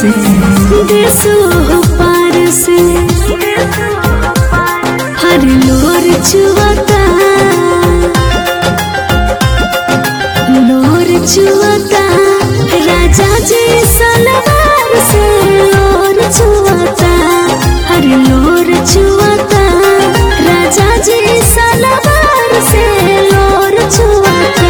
से देसो पार से हर लोर चुवता लोर चुवता राजा जी सलवार से लोर चुवता हर लोर चुवता राजा जी सलवार से लोर चुवता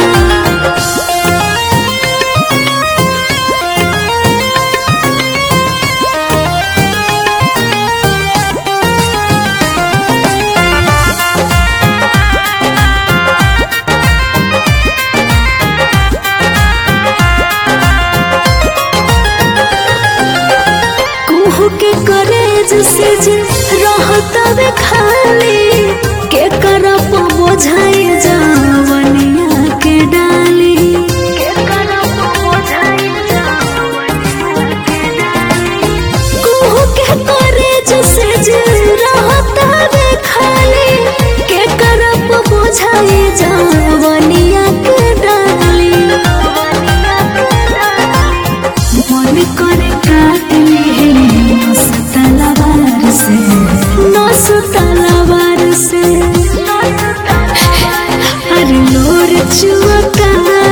कुहू के करेज से जे रहतवे खाली के करप बोझाई जावनिया के डाली के करप बोझाई जावनिया के डाली कुहू के करेज से जे रहतवे खाली के करप बोझाई जावनिया के डाली मन करे काट ले नस तलवार से नस तलवार से हर लोर चुवता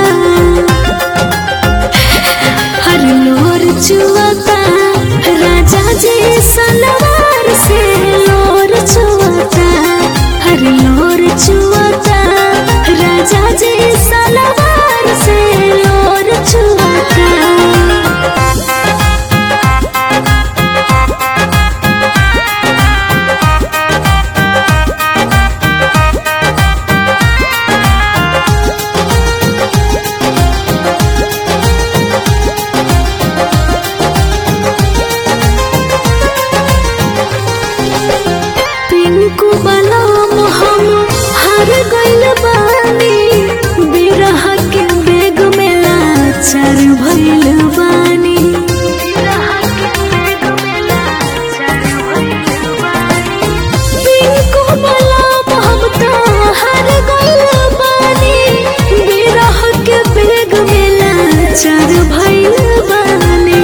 हर लोर चुवता राजा जी सलवार से लोर चुवता हर लोर चुवता राजा जी सलवार से लोर चुवता पिंकू बलम हम हार गइल बानी बिरह के बेग में लाचार भइल बानी पिंकू बलम हम तो हार गइल बानी बिरह के बेग में लाचार भइल बानी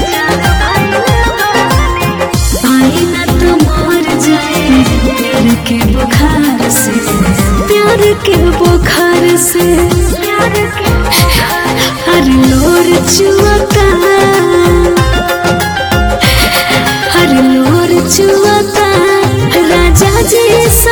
आई न तो मर जाए प्यार के बुखार से प्यार के बुखार से हर लोर चुवता हर लोर चुवता राजा जी